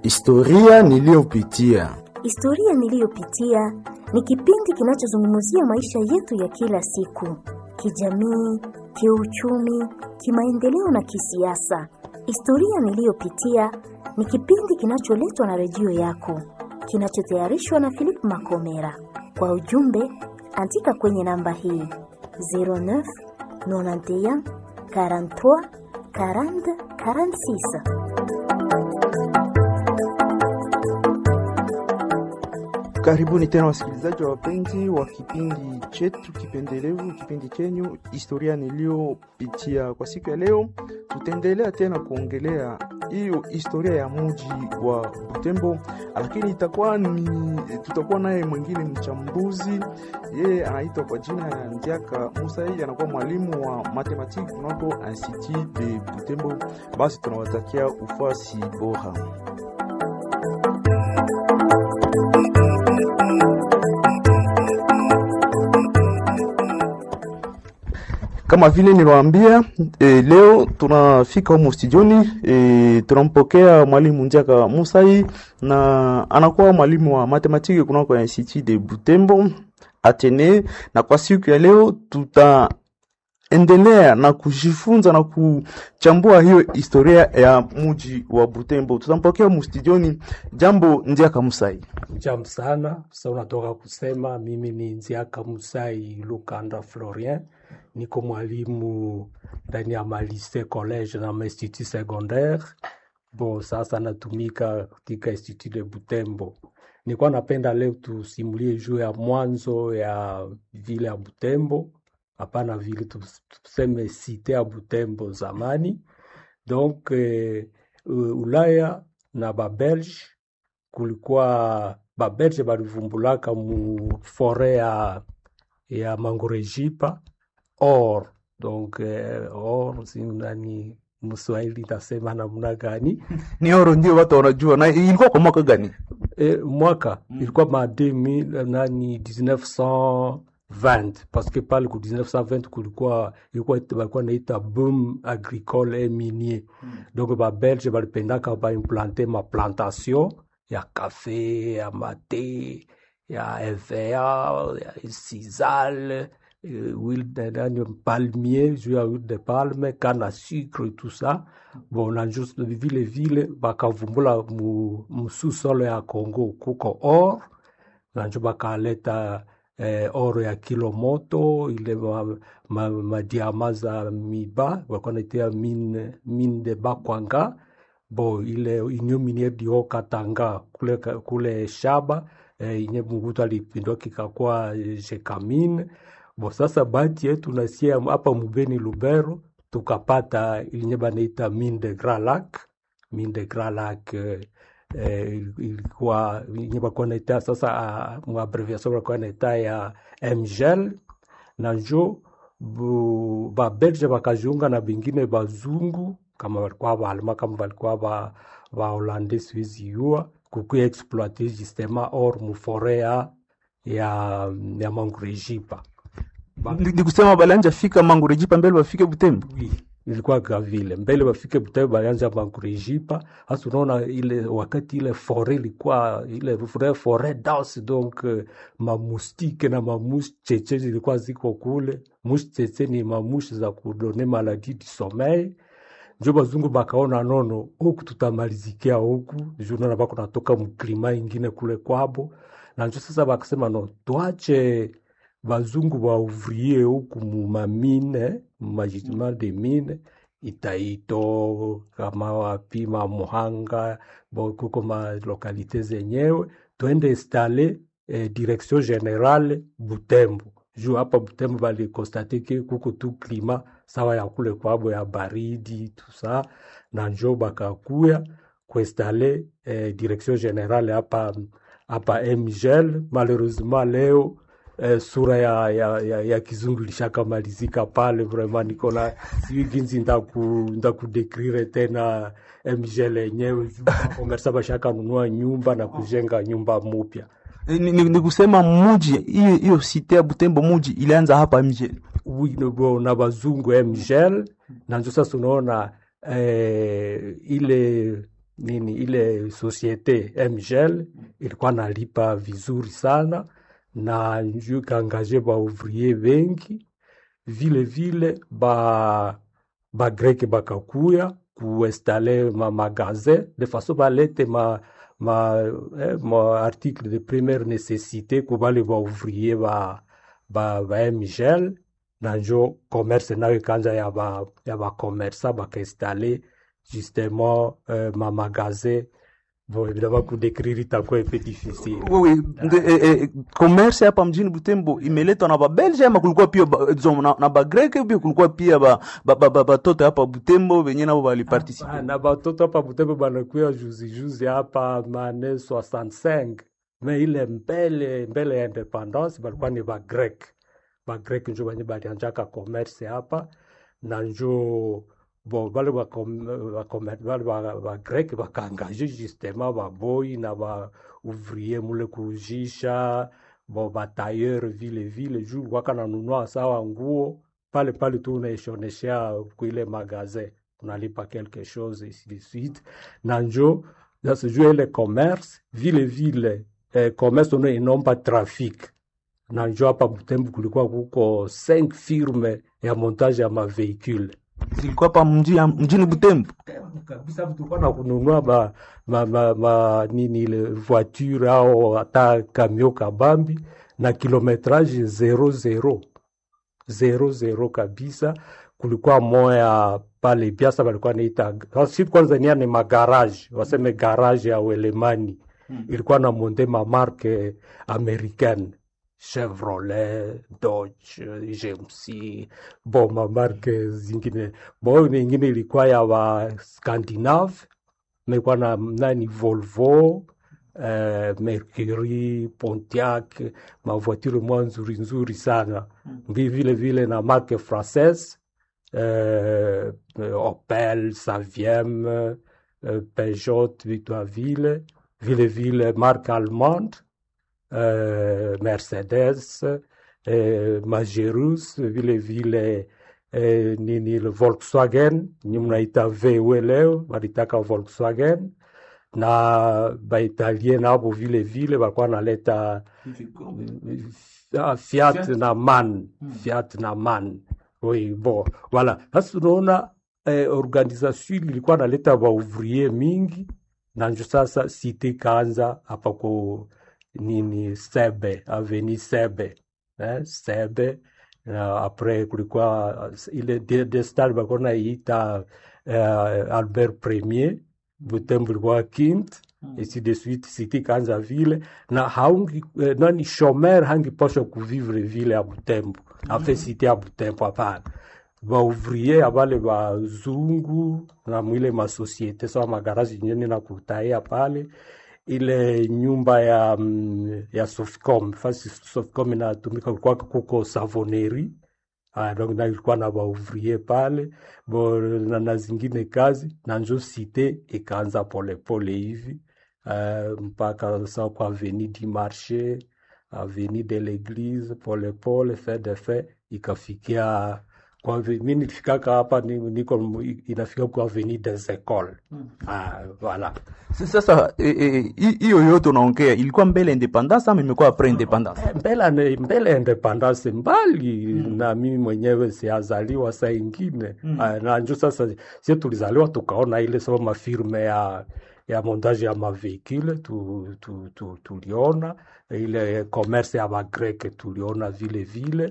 Historia niliyopitia. Historia niliyopitia ni kipindi kinachozungumzia maisha yetu ya kila siku, kijamii, kiuchumi, kimaendeleo na kisiasa. Historia niliyopitia ni kipindi kinacholetwa na redio yako, kinachotayarishwa na Philip Makomera. Kwa ujumbe, andika kwenye namba hii 09 91 43 40 46. Karibuni tena wasikilizaji wa wapenzi wa kipindi chetu kipendelevu, kipindi chenyu historia niliyopitia. Kwa siku ya leo, tutaendelea tena kuongelea hiyo historia ya mji wa Butembo, lakini itakuwa ni tutakuwa naye mwingine mchambuzi, yeye anaitwa kwa jina ya Ndiaka Musa, yeye anakuwa mwalimu wa matematiki kunako Institut de Butembo. Basi tunawatakia ufuasi bora. Kama vile niliwaambia e, leo tunafika humu studioni e, tunampokea mwalimu Njaka Musai na anakuwa mwalimu wa matematiki kunako Institut de Butembo Atene, na kwa siku ya leo tutaendelea na kujifunza na kuchambua hiyo historia ya mji wa Butembo. Tutampokea humu studioni. Jambo Njaka Musai. Jambo sana. Sasa unatoka kusema mimi ni Nziaka Musai Lukanda Florien, niko mwalimu ndani ya malise college na mainstitut secondaire. Bon, sasa natumika katika Institut de Butembo. Nilikuwa napenda leo tusimulie juu ya mwanzo ya vile ya Butembo, hapana vile tuseme site ya Butembo zamani. Donc eh, Ulaya na Babelge kulikuwa Babelge balivumbulaka mu fore ya, ya Mangorejipa or donc eh, or sinani Mswahili tasema namna gani? Ni oro ndio watu wanajua. Na ilikuwa kwa mwaka gani? E, mwaka ilikuwa ma 2000 nani 1920 parce que pale ku 1920 kulikuwa ilikuwa balikuwa naita boom agricole et minier donc ba belge balipendaka ba implanter ma plantation ya kafe ya mate ya EVA ya sisal euh, huile de nani, palmier juu ya huile de palme canne à sucre et tout ça bon na juste vile vile bakavumbula mu, mu sous-sol ya Congo kuko or nanjo bakaleta eh, oro ya kilo moto ile madiama ma, ma madiama za miba walikuwa naitia mine, mine de Bakwanga bo ile inyo miniere di Haut-Katanga kule, kule shaba eh, inye Mungutu alipindua kikakuwa eh, Jekamine bo sasa bahati yetu nasia hapa Mubeni Lubero tukapata ilinye banaita mine de Grand Lac mine de Grand Lac eh, eh, ilikuwa yenye bakuwa naita sasa uh, muabreviation bakuwa naita ya MGL na njo bu- babelge bakajiunga na bingine bazungu kama balikuwa baalma kama balikuwa ba baholande siwezi yua kukuya exploite justement or mufore ya ya, ya mangurejipa Ba- Ni ni kusema balanja fika Mangurejipa mbele bafike Butembo. Oui, ilikuwa gavile mbele bafike Butembo balianza Mangurejipa. Hasa unaona ile wakati ile fore ilikuwa ile vraie forêt dense donc euh, mamustike na mamushi cheche zilikuwa ziko kule. Mushi cheche ni mamushi za kudone maladie du sommeil. Njo bazungu bakaona nono huku tutamalizikia huku juu naona bako natoka mklima ingine kule kwabo, na njo sasa bakasema no tuache bazungu ba ouvrier huku mumamine mumajidima de mine Itaito kama wapi Mamuhanga bo kuko ma lokalite zenyewe twende installe eh, direction generale Butembo juu hapa Butembo balikonstate ke kuko tu klima sawa ya kule kwabo ya baridi tusa na njo bakakuya kuinstale eh, direction generale hapa hapa MGL malheureusement leo eh, sura ya, ya, ya, ya kizungu ilishakamalizika pale vraiment niko na sijui ginzi ndaku ndakudekrire tena MGL yenyewe komersa bashakanunua nyumba na kujenga nyumba mupya Ni, ni, ni kusema muji hiyo hiyo site ya Butembo muji ilianza hapa mje. Oui, bo- na bazungu MGL na njo sasa unaona eh, ile nini ile societe mgel ilikuwa nalipa vizuri sana na njo ikaangaje baouvrier bengi vile vile ba bagreke bakakuya kuinstale ma magasin de façon balete ma ma, eh, ma article de première nécessité kubale baouvrier ba, ba, ba mgel na njo commerce nayo ikanja ya ba ya bakomersa bakainstale justement euh, ma magasin bon évidemment kudécrire itakuwa un peu difficile Oui, nde- eh, eh, commerce hapa mjini Butembo imeletwa na Babelge ama kulikuwa pia ba, disons, na, na Bagreke pia kulikuwa pia ba, ba, ba, ba, batoto hapa Butembo wenye nabo waliparticipe. Ah, na batoto hapa Butembo banakuya juzi juzi hapa mane 65 me ile mbele mbele ya independance balikuwa ni bagrek bagrek njo banye balianjaka commerce hapa na njo bo bale bale bagrek bakaangaje justement baboi na baouvrier mule kujisha bo batailleur vile vile juu waka nanunua sawa nguo pale pale tu unaishoneshea kuile magazin unalipa quelque chose ainsi de suite na njo sasa juu ile commerce vile vile eh, commerce ono inomba traffic na njo hapa Butembo kulikuwa kuko 5 firme ya montage ya maveicule Zilikuwa hapa mji, mjini Butembo. kabisa tulikuwa na kununua ma, ma, ma, ma, nini ile voiture au hata kamio kabambi na kilometrage zero zero zero zero kabisa. Kulikuwa moya pale Biasa walikuwa naita si kwanza nia ni magarage, waseme garage ya Uelemani ilikuwa na monde mamarke americaine Chevrolet, Dodge, GMC, bo mamarke zingine. Bo nyingine ilikuwa ya wa Scandinave, ilikuwa na nani Volvo, eh, Mercury, Pontiac, mavoiture mwa nzuri nzuri sana Vi- vile vile na marque française eh, Opel, Saviem, eh, Peugeot, Victorville, vile vile marque allemande eh, Mercedes, eh, Majerus, vile vile eh, nini ile Volkswagen, ni mnaita VW leo, walitaka Volkswagen na Baitalien nabo vile vile walikuwa naleta ah, Fiat na MAN, Fiat na MAN. Oui, bon, voilà. Sasa unaona eh, organisation ilikuwa naleta waouvrier mingi na njo sasa site kaanza hapa ku nini Sebe, aveni Sebe eh, Sebe na apres kulikuwa uh, ile de, de stade balikuwa naiita uh, Albert Premier Butembo ilikuwa Kint ainsi de suite site kaanza vile na haungi eh, nani shomer hangipasha kuvivre vile ya Butembo afe site ya Butembo hapana baouvrier abale bazungu na mwile masosiete sawa magarazi nyeni na kutaia pale ile nyumba ya mm, ya Sofcom fasi Sofcom inatumika kulikuwa kuko savoneri Ah, donc na ilikuwa na baouvrier pale bo na, na zingine kazi na njo site ikaanza polepole hivi uh, mpaka sa kwa avenue du marché avenue de l'église polepole fait de fait ikafikia kwa ave- mi nilifikaka hapa ni- niko inafika kwa avenue des écoles ah, voilà Sasa eh, eh, hi- hiyo yote unaongea ilikuwa mbele independence ama imekuwa après independence? Eh, mbele ane- mbele ya independence mbali na mimi mwenyewe siazaliwa saa ingine Ah, na njo sasa sie tulizaliwa tukaona ile sababu mafirme ya ya montage ya mavehicule tu, tu, tu, tuliona ile commerce ya bagreke tuliona vile vile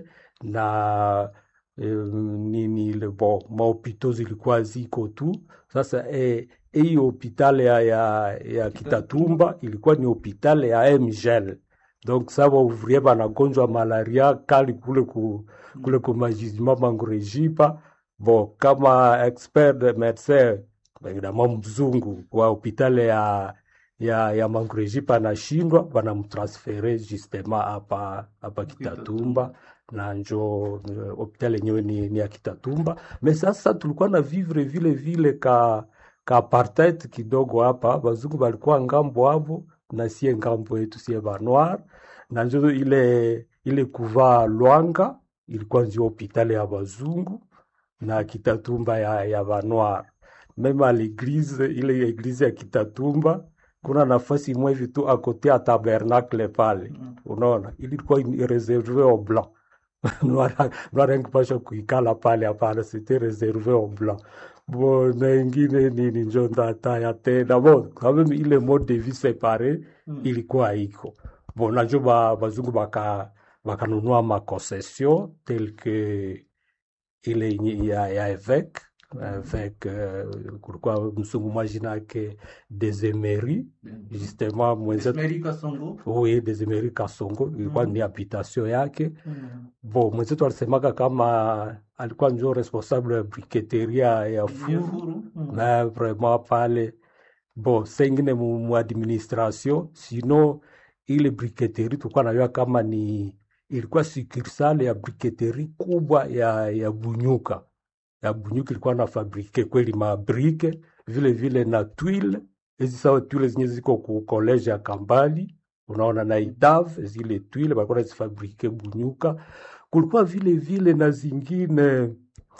na eh, nini ile bo mahopito zilikuwa ziko tu sasa eh, hii hopitale ya, ya, ya Kitatumba ilikuwa ni hopitale ya MGL donc sa waouvrier banagonjwa malaria kali kule ku, kule ku majizima mangurejipa bo kama expert de médecin évidemment mzungu wa hopitale ya ya, ya mangurejipa anashindwa banamtransfere justement hapa hapa Kitatumba na njo eh, hopitali yenyewe ni, ni ya Kitatumba me sasa tulikuwa na vivre vile vile ka ka apartheid kidogo hapa, bazungu balikuwa ngambo hapo na sie ngambo yetu sie banoir, na njo ile ile kuvaa lwanga ilikuwa ndio hopitali ya bazungu na Kitatumba ya, ya banoir meme à l'église ile eglise ya Kitatumba kuna nafasi imwe hivi tu akote ya tabernacle pale, unaona, ilikuwa ni reserve au blanc noir engipasha kuikala pale, hapana, c'était réservé au blanc. Bon, na ingine nini njo ndataya tena bon, quand même ile mode de vie séparé ilikuwa iko bon, najo ba, bazungu baka bakanunua makoncession tel que ile yenye ya, ya évêque avec uh, kulikuwa msungu mwajina yake Desemeri justement mwenzetu oui, Desemeri Kasongo ilikuwa ni habitation yake bo mwenzetu alisemaka kama alikuwa njo responsable ya briketeria ya furu na vraiment pale bo sengine mu, mu administration sino ile briketeri tulikuwa najua kama ni ilikuwa sukursale ya briketeri kubwa ya, ya Bunyuka ya Bunyuka ilikuwa na fabrike kweli mabrike vile vile na twile hizi sawa twile zenye ziko ku college ya Kambali unaona na Idav zile twile balikuwa nazifabrike Bunyuka. Kulikuwa vile vile na zingine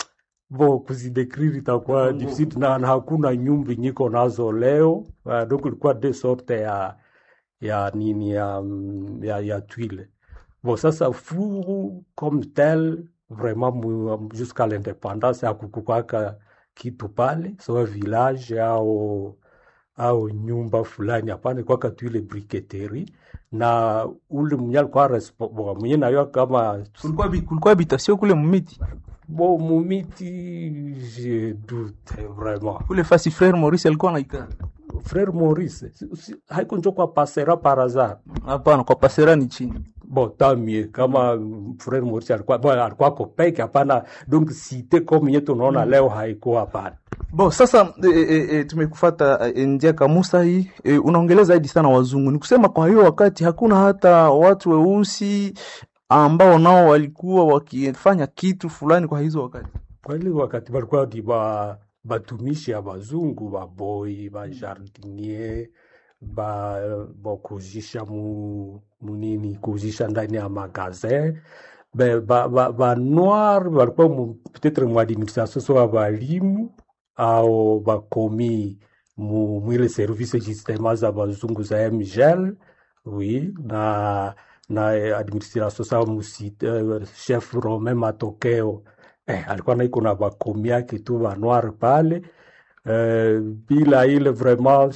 bo kuzidekriri itakuwa difficile na, na hakuna nyumba nyiko nazo leo uh, donc ilikuwa de sorte ya ya nini ya, mm, ya, ya twile bon sasa furu comme tel vraiment mu- jusqu'à l'indépendance hakukukwaka kitu pale sawa village au au nyumba fulani hapana kwaka tu ile briketeri na ule mwenye alikuwa respo- bo, mwenye nayo kama kulikuwa bi- kulikuwa habitation kule mumiti bo mumiti je doute vraiment kule fasi frère Maurice alikuwa anaikaa frère Maurice si- si- haiko njo kwa pasera par hasard hapana kwa pasera ni chini bon tant mieux kama mm, frère Maurice alikuwa bon, alikuwa kopeke hapana donc cité comme yetu tunaona leo haikuwa hapana Bo, sasa e, e, e, tumekufata e, njia kamusa hii e, unaongelea zaidi sana wazungu. Ni kusema kwa hiyo wakati hakuna hata watu weusi ambao nao walikuwa wakifanya kitu fulani kwa hizo wakati. kweli wakati balikuwa ni ba batumishi ya bazungu baboi bajardinier ba bakuzisha mu munini kuzisha ndani ya magazin ba, ba, ba, ba noir balikuwa mu, peut-être mu administration so balimu au bakomi mu mwile service justement za bazungu za mgel oui na na eh, administration sa musite uh, chef Romain Matokeo eh, alikuwa naiko na bakomi yake tu ba noir pale eh, bila ile vraiment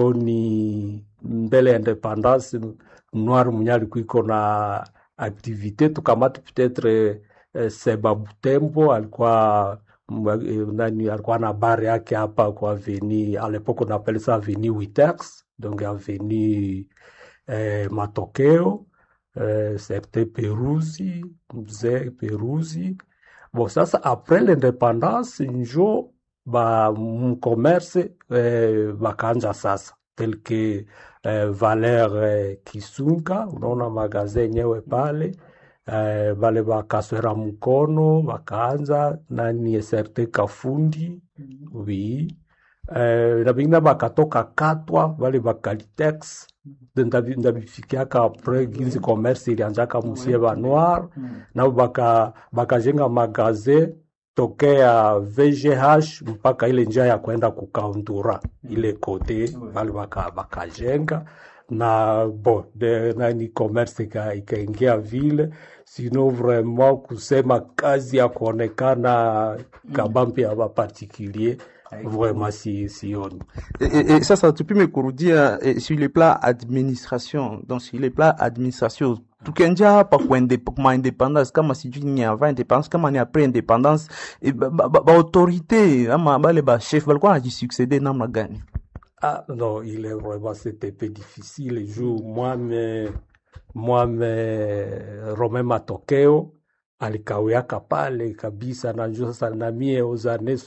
sioni mbele ya independance noir mwenye alikuwa iko na activité tukamati peut-être eh, Seba Butembo alikuwa mwa- eh, nani alikuwa na bar yake hapa kwa avenue à l'époque on appelle ça avenue Witex donc avenue eh, Matokeo eh, certain Peruzi mzee Peruzi bon sasa après l'indépendance njo ba mcommerce eh, bakaanja sasa tel que eh, Valer eh, Kisunga unaona magazin yenyewe pale eh, bale bakaswera mkono bakaanza nani certain Kafundi oui eh, na bengine bakatoka Katwa bale bakalitex ndabi- ndabifikiaka apres ginzi commerce ilianjaka musie ba noir nabo baka bakajenga magazin tokea VGH mpaka ile njia ya kwenda kukaundura ile kote bali baka bakajenga na bo de, nani commerce ika- ikaingia vile sino vraiment kusema kazi ya kuonekana kabambi ya bapartikulier vraiment si sioni E, e, e, sasa tupime kurudia e, sur le plan administration donc sur le plan administration tukianjia hapa kwa inde- kwa independence kama sijui ni avant independence kama ni après independence e, ba, ba, ba autorité ama bale ba chef balikuwa najisuccede namna gani Ah non, il est vraiment, c'était un peu difficile. Le jour, moi, me, moi, me, Romain Matokeo, alikawiaka pale kabisa, najua sasa na mie aux années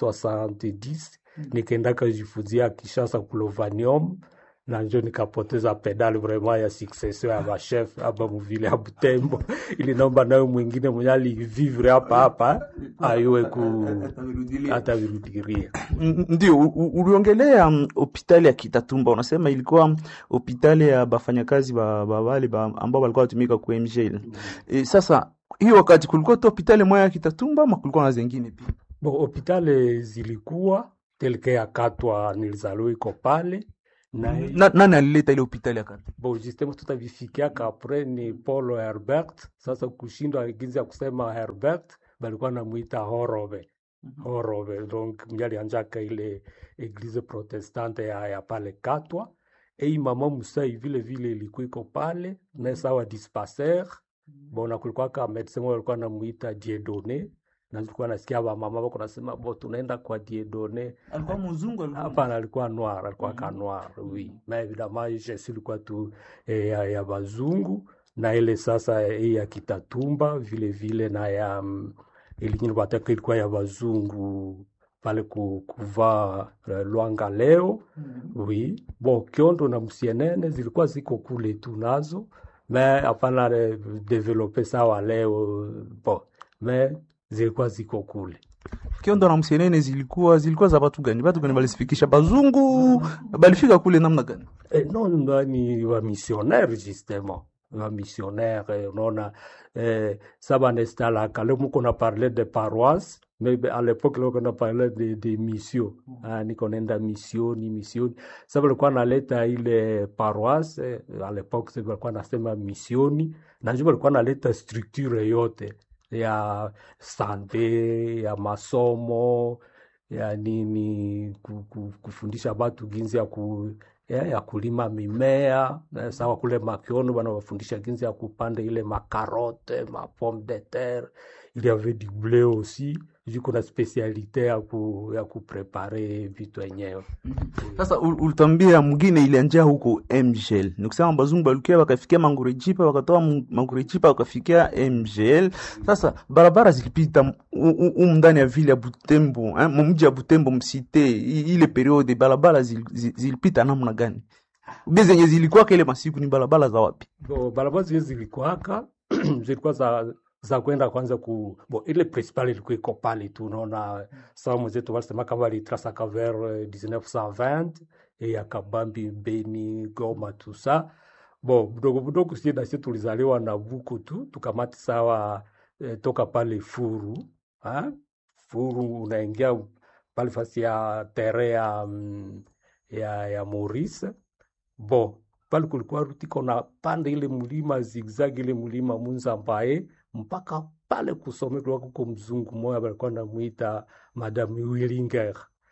70 nikaendaka jifunzia Kishasa kulovanium na njo nikapoteza pedali vraiment ya succession ya machef hapa muvile ya Butembo, ili naomba nayo mwingine mwenye alivivre hapa hapa ayue ku atavirudiria. N- Ndio, u- u- uliongelea mm, hospitali ya Kitatumba, unasema ilikuwa hospitali ya bafanyakazi ba, ba wale ba, ambao walikuwa watumika ku MGL. E, sasa hiyo wakati kulikuwa tu hospitali moja ya Kitatumba ama kulikuwa na zingine pia? Bon, hopitali zilikuwa telke ya Katwa nilizaliwa iko pale na Na, nani alileta ile hospitali ya Katwa? bon justement tutavifikiaka apres ni Paulo Herbert. Sasa kushindwa ginzi ya kusema Herbert balikuwa namuita Horove Horove, donc mwenye alianjaka ile eglise protestante ya, ya pale Katwa. Ei mama Musai vile vile ilikuwa iko pale na sawa dispensaire bona, kulikuwa ka medecin moja alikuwa namuita Dieudonne, na nilikuwa nasikia ba mama wako nasema bo, tunaenda kwa Dieudonne Alikuwa mzungu Hapana, alikuwa noir, alikuwa ka noir, oui. Mais évidemment Yesu ilikuwa tu eh, ya, ya bazungu na ile sasa eh, ya Kitatumba vile vile na ya mm, ile nyingine wataka ilikuwa ya bazungu pale ku, kuvaa eh, Lwanga leo oui. Bon, Kiondo na Musienene zilikuwa ziko kule tu nazo mais hapana eh, develope sawa leo bon, mais zilikuwa ziko kule Kiondo na Msienene zilikuwa zilikuwa za watu gani? Watu gani walifikisha bazungu balifika kule namna gani? Eh, non, non, ni wa missionnaire justement wa missionnaire eh, unaona eh, ça banestalaka leo muko na parler de paroisse mais be- à l'époque leo kuna parler de, de mission ah, niko nenda misioni misioni sasa walikuwa naleta ile paroisse eh, à l'époque sasa walikuwa nasema misioni na ndio walikuwa naleta structure yote ya sante ya masomo ya nini ku- ku- kufundisha watu ginsi ya ku ya, ya kulima mimea eh, sawa kule Makiono wanawafundisha jinsi ya kupanda ile makarote ma pomme de terre il y avait du blé aussi juu kuna spesialite ya, ku, ya kuprepare vitu yenyewe Sasa ul- ulitambia mwingine ilianjia huko MGL. Ni kusema bazungu balukia wakafikia Mangurejipa, wakatoa Mu- Mangurejipa wakafikia MGL. Sasa barabara zilipita humu ndani ya vile ya Butembo, eh, mu mji ya Butembo msite, i- ile periode barabara zil, zil, zilipita namna gani? Ube zenye zilikuwa ile masiku ni barabara za wapi? Bo, barabara zile zilikuwaka zilikuwa za za kwenda kwanza ku bo, ile principal ilikuwa iko pale tu, unaona sawa mwenzetu walisema kama walitrasaka vers eh, 1920 eh, ya Kabambi, Beni, Goma tout ça bo budogo budogo, sie na sie tulizaliwa na buku tu tukamati sawa eh, toka pale Furu ha? Furu unaingia pale fasi ya tere ya, mm, ya, ya Maurice bo pale kulikuwa ruti kona pande ile mlima zigzag ile mlima Munzambaye mpaka pale kusome kulikuwa kuko mzungu moya balikuwa namuita Madame Willinger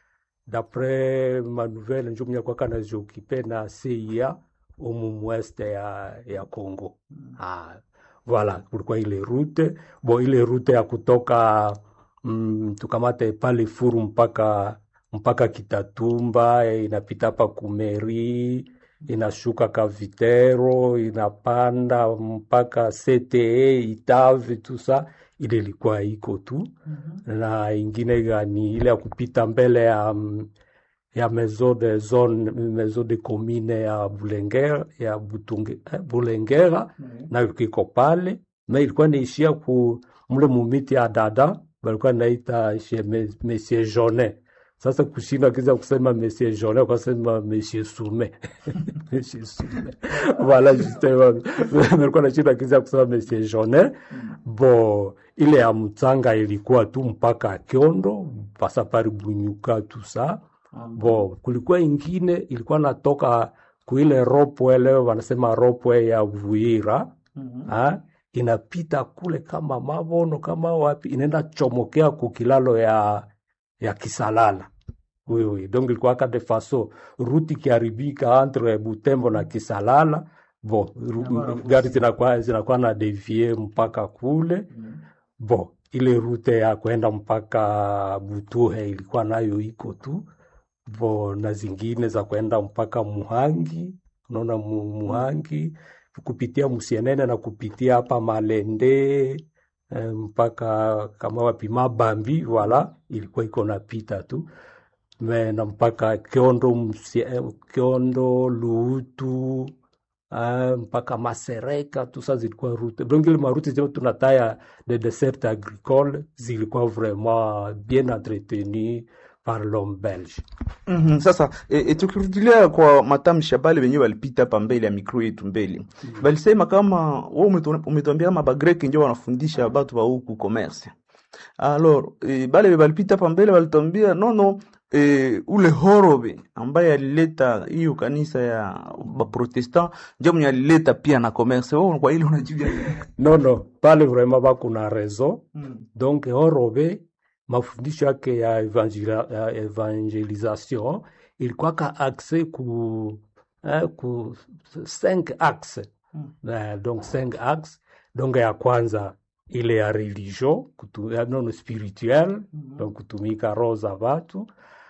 dapres manouvelle njo mwenye alikuwa kanaziokipe na CIA umu mweste ya, ya Congo ah, voilà kulikuwa ile rute bo ile rute ya kutoka mm, tukamate pale Furu mpaka mpaka Kitatumba eh, inapita hapa Kumeri inashuka Kavitero inapanda mpaka CTE Itave tusa ile ilikuwa iko tu na ingine gani ile ya kupita mbele ya mm, ya maison de zone maison de commune ya Bulengera ya Butunge, eh, Bulengera nayo iko pale na ilikuwa naishia ku mle mumiti ya dada balikuwa naita chez mes- Monsieur Jonet. Sasa kushinda kiza kusema Monsieur Jonet ukasema Monsieur Sume Monsieur Sume voilà justement balikuwa nashinda kiza kusema Monsieur Jonet bo ile ya mtanga ilikuwa tu mpaka Kiondo pasa pari Bunyuka tusa bo kulikuwa ingine ilikuwa natoka kuile ropwe leo wanasema ropwe ya Vuira ha? inapita kule kama Mabono kama wapi inaenda chomokea kukilalo ya ya Kisalala wewe donc ilikuwa ka de façon ruti kiharibika entre Butembo na Kisalala bo ru- gari zinakuwa zinakuwa na devie mpaka kule bo ile rute ya kwenda mpaka Butuhe ilikuwa nayo iko tu bo na zingine za kwenda mpaka Muhangi, unaona mu, Muhangi kupitia Musienene na kupitia hapa Malende eh, mpaka kama wapi Mabambi, wala ilikuwa iko napita tu me na mpaka Kiondo, Musie- eh, Kiondo Luutu ah, mpaka Masereka tu ça zilikuwa route donc ile maroute zile tunataya de dessert agricole zilikuwa vraiment bien entretenues par l'homme belge. Mhm, Sasa e, e, tukirudilia kwa matamshi ya bale wenyewe walipita hapa mbele ya mikro yetu mbele walisema kama wewe umetu- umetuambia kama bagreki ndio wanafundisha batu ba huku commerce alors e, bale be balipita hapa mbele walitwambia nono e, ule Horobe ambaye alileta hiyo kanisa ya Baprotestant ndio mwenye alileta pia na commerce. Wewe kwa ile unajibia no no pale vraiment bakuna raison donc horobe mafundisho yake ya, evangela, ya evangelisation ilikuwaka axe ku, eh, ku cinq axe eh, donc cinq axe donc ya kwanza ile ya religion kutu, ya nono spirituel donc kutumika roho za watu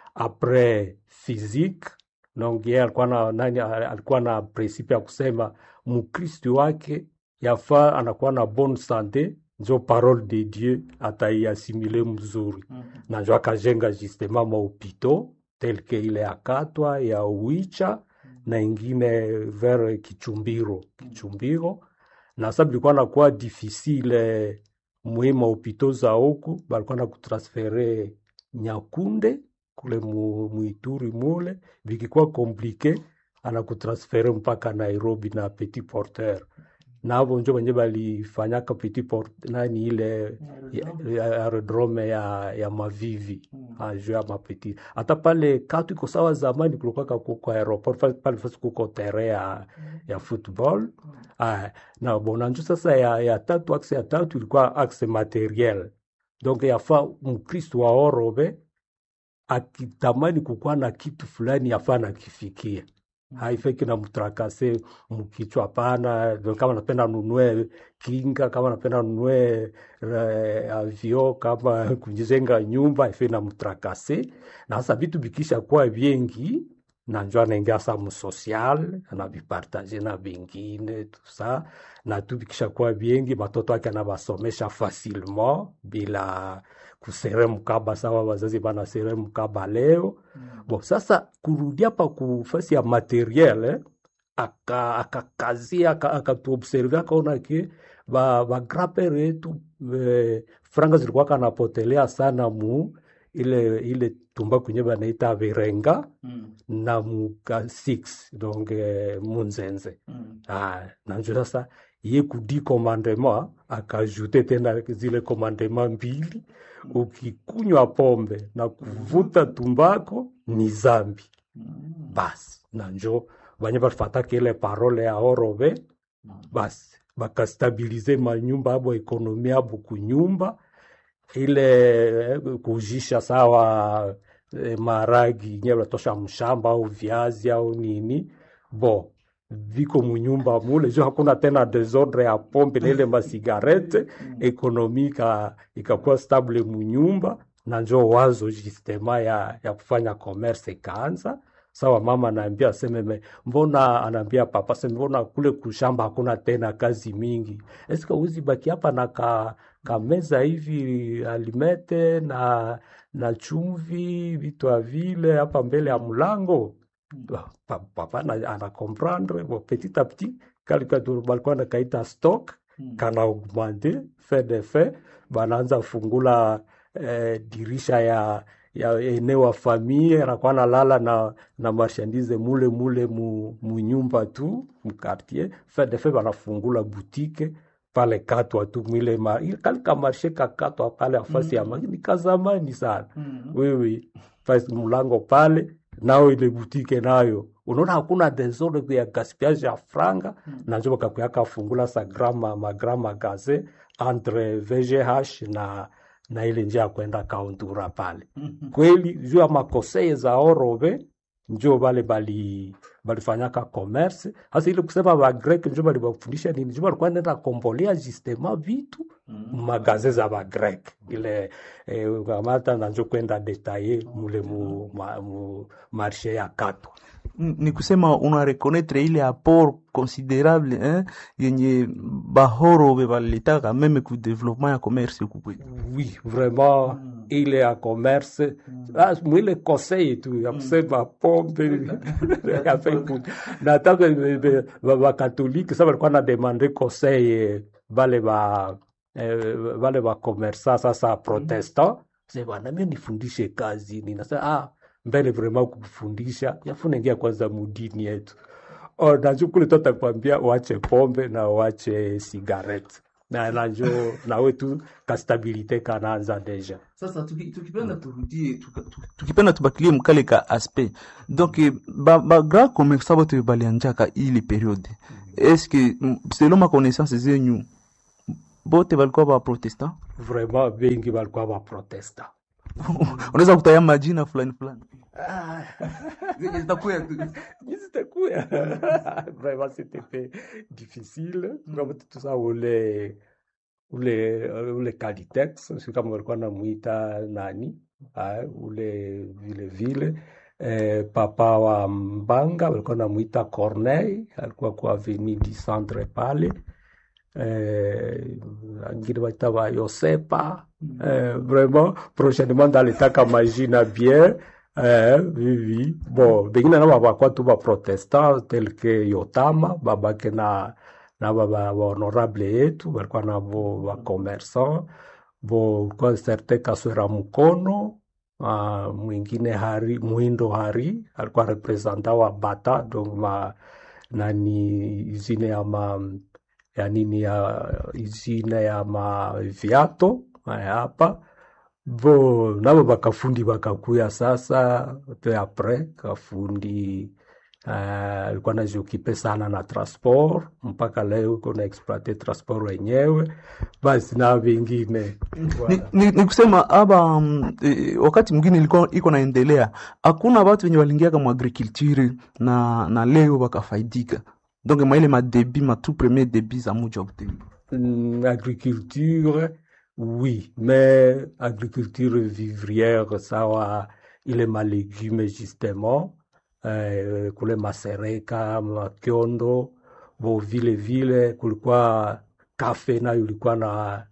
après physique donc yeye alikuwa na nani alikuwa na principe ya kusema mkristo wake yafaa anakuwa na bonne sante njo parole de dieu ataiasimile mzuri na njo akajenga justement mahopito tel que ile ya katwa ya uicha na ingine vers kichumbiro kichumbiro na sa bilikuwa nakuwa difficile mwi mahopito za huku balikuwa na kutransfere nyakunde kule mu, muituri mule vikikuwa komplike anakutransfere mpaka nairobi na petit porteur navo njo wenye balifanyaka petit port nani ile ya- ya- aerodrome ya, ya mavivi aju ya mapeti hata pale katu iko sawa zamani kulikuwaka kuko aeroport fa- pale fasi kuko tere ya, ya football ah, na bona njo sasa ya, ya tatu axe ya tatu ilikuwa axe materiel donc yafa mkristo wa orobe akitamani kukuwa na kitu fulani yafaa nakifikia haifeki na mtrakase mkichwa hapana. Kama napenda nunue kinga, kama napenda nunue eh, avio, kama kujenga nyumba haifeki na mtrakase. Na sasa vitu vikisha kuwa vingi na njo anaingia sa msocial anavipartage na vingine tusa na tu vikisha kuwa vingi matoto yake anavasomesha facilement bila kusere mkaba sawa wazazi banasere mkaba leo Bon, sasa kurudia pa kufasi ya materiel eh, aka akakazia aka akatuobserve akaona ke ba ba grandpere yetu eh, franga zilikuwa kanapotelea sana mu ile ile tumba kwenye banaita virenga na muka 6 donc eh, munzenze ah, na njo sasa ye kudi commandement akajute tena zile commandement mbili ukikunywa pombe na kuvuta tumbako ni zambi basi na njo banye balifataka ile parole ya orobe basi bakastabilize manyumba abo ekonomi abo kunyumba ile eh, kujisha sawa eh, maragi nye batosha mshamba au viazi au nini bo viko munyumba mule jo hakuna tena desordre ya pombe na ile masigarete ekonomi ika- ikakuwa stable munyumba na njo wazo justema ya, ya kufanya commerce ikaanza sawa mama anaambia aseme me, mbona anaambia papa seme mbona kule kushamba hakuna tena kazi mingi eske uzi baki hapa na ka, kameza hivi alimete na na chumvi vitu ya vile hapa mbele ya mlango Ba- pa- papa ana, ana comprendre bon, petit à petit kalika tu balikuwa nakaita stock kana augmente fait de fait banaanza fungula eh, dirisha ya ya eneo wa famille anakuwa nalala na na marchandise mule mule mu, mu nyumba tu mu quartier fait de fait banafungula boutique pale katwa tu mwile ma ile kalika marshe kakatwa pale afasi ya ma ni kazamani sana wewe fasi mlango pale nao ile butike nayo unaona hakuna desordre ya gaspillage ya franga na njo bakakuyaka fungula sa grama magrama gaze entre VGH na na ile njia ya kwenda kauntura pale kweli juu ya makoseye za orobe njo bale bali balifanyaka commerce hasa ile kusema bagrek njo balibafundisha nini njo balikuwa nenda kombolea justement vitu magaze za bagrek ile eh, kamata na njo kwenda detaye mule mu, ma, mu marshe ya katwa N- ni kusema una reconnaître ile apport considérable hein, yenye bahorobe balitaka meme ku développement ya commerce huku kwetu. oui vraiment ile ya commerce ah, mwile conseil tu ya kusema pombe ya Facebook. na hata bakatolike sa balikuwa na demande conseil eh, bale ba eh, bale ba commerçant sasa protestant se bwana mimi nifundishe kazi ninasema ah mbele vraiment kufundisha yafuna ingia kwanza mudini yetu Oh, najua kule tu atakwambia uache pombe na uache sigaret na na njo nawe tu kastabilite kanaanza deja sasa tuki- tukipenda turudie tuka- tu- tukipenda tubakilie mkale ka aspect donc eh, ba, ba grand commerçant bote balianjaka ile periode est-ce que mm, selon ma connaissance zenyu bote balikuwa ba protestant vraiment bengi balikuwa baprotesta unaweza kutaya majina fulani fulani zenye zitakuya tu zitakuya vraiment c'était fait difficile kama tusa ule ule ule Calitex si kama walikuwa namwita nani ah, ule vile vile eh, papa wa Mbanga walikuwa namwita Corneille alikuwa kwa avenue du centre pale eh, wengine waita wa Yosepa eh, vraiment prochainement ndalitaka majina bien eh, vivi bon bengine nabo bakwa tu baprotestant tel que Yotama babake na na baba honorable yetu balikuwa nabo bakommerçant bo ulikuwa certain Kaswera Mkono uh, mwingine Hari Mwindo Hari alikuwa representant wa Bata donc ma nani izine ya ma ya nini ya izine ya maviato haya hapa bo nabo bakafundi bakakuya sasa te apres kafundi uh, alikuwa najiokipe sana na transport mpaka leo iko na exploite transport wenyewe basi na vingine ni, ni, ni kusema aba mm, eh, wakati mwingine ilikuwa iko naendelea hakuna watu wenye waliingia kama agriculture na na leo wakafaidika donc maile madebi ma tout premier debi za muji wa Butembo Mm, agriculture oui mais agriculture vivrière sawa ile malégume justement eh, kule masereka makiondo bo vile vile kulikuwa kafe nayo ilikuwa na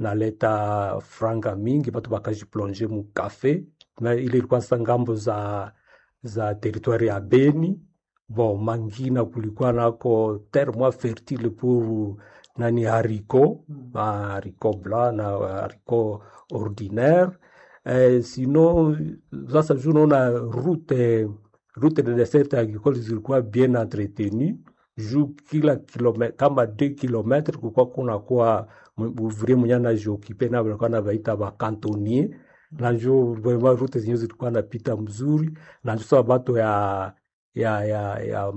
naleta franga mingi batu bakajiplonge mu kafe na ile ilikuwa sasa ngambo za za territoire ya Beni bon mangina kulikuwa nako terre moins fertile pour nani haricot ah, haricot blanc na haricot ordinaire eh, sinon sasa juu naona route route de dessert agricole zilikuwa bien entretenu juu kila kilome, kama 2 kilometre kulikuwa kunakuwa ouvrier mwenye anajiokipe na walikuwa navaita bakantonnier na njo vraiment route zenyewe zilikuwa napita mzuri na njo sasa bato ya ya ya ya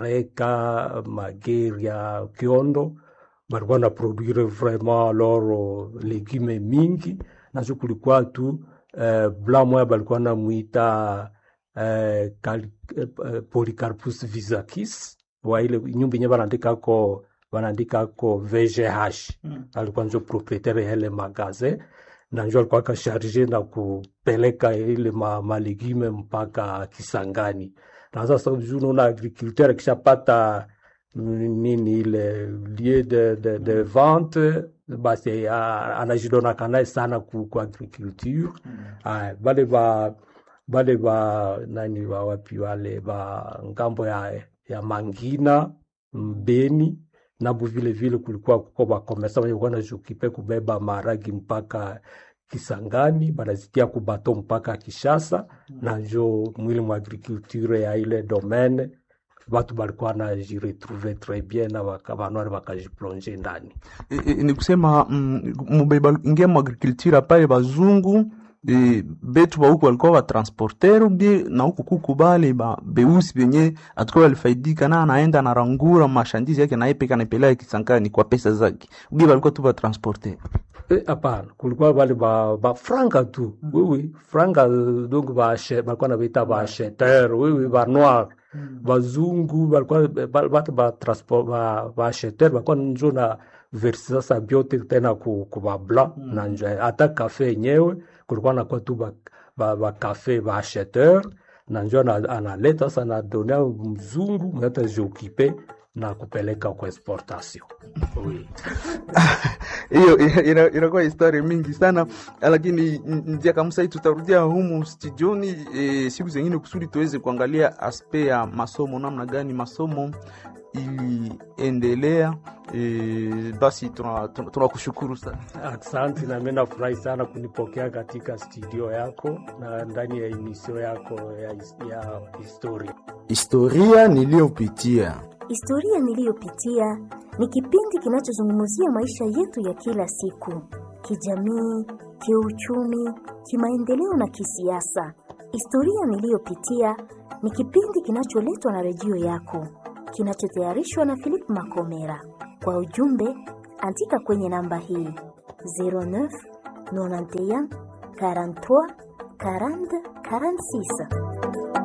masereka mageri ya kiondo balikuwa na produire vraiment alors legume mingi nazo kulikuwa tu eh, blanc moya balikuwa namwita eh, Cal- eh, eh, Polycarpus visakis wa ile nyumba yenye banaandikako banaandikako VGH alikuwa njo proprietaire ya ile magasin na njo alikuwa akasharge na kupeleka ile ma, malegume mpaka Kisangani na sasa juu naona agriculteur akishapata mm, nini ile lieu de, de, de vente basi ah, anajidonaka naye sana ku, ku agriculture Aya, bale ba bale ba nani ba wapi wale ba ngambo ya, ya Mangina Mbeni nabo vile vile kulikuwa kuko bakomesa wenye kuwa najukipe kubeba maragi mpaka Kisangani banazitia kubato mpaka Kishasa na njo mwili mwa agriculture ya ile domaine batu balikuwa najiretrouve très bien na baka- banwari bakajiplonge ndani e, e, ni kusema mm, mubeba ingia mu agriculture pale bazungu e, betu ba huku walikuwa batransporter ubie na huku kuku bale ba beusi benye atakuwa walifaidika na anaenda anarangura mashandizi yake na yeye peka anapeleka Kisangani kwa pesa zake ubie balikuwa tu batransporter Eh, hapana kulikuwa bale ba, ba franga tu mm. wiwi franga euh, donc bache- balikuwa nabaita baacheteur wiwi ba noir bazungu balikuwa ba- batu ba transport ba baacheteur balikuwa njo na versi sasa byote tena ku, ku ba blanc na njo hata kafe yenyewe kulikuwa nakuwa tu ba, ba, ba kafe baacheteur na njo ana- analeta sasa nadonia mzungu mwenye atajioccupe na kupeleka kwa exportation oui. hiyo ina- ina- inakuwa historia mingi sana lakini n- njia kamsa hii tutarudia humu studioni e, siku zengine kusudi tuweze kuangalia aspe ya masomo namna gani masomo iliendelea e, basi tunakushukuru tuna, tuna tunakushukuru sana Asante na mimi nafurahi sana kunipokea katika studio yako na ndani ya emisio yako ya, his- ya historia. Historia niliyopitia. Historia niliyopitia ni kipindi kinachozungumzia maisha yetu ya kila siku, kijamii, kiuchumi, kimaendeleo na kisiasa. Historia niliyopitia ni kipindi kinacholetwa na redio yako, kinachotayarishwa na Philip Makomera. Kwa ujumbe, andika kwenye namba hii 09 91 43 40 46.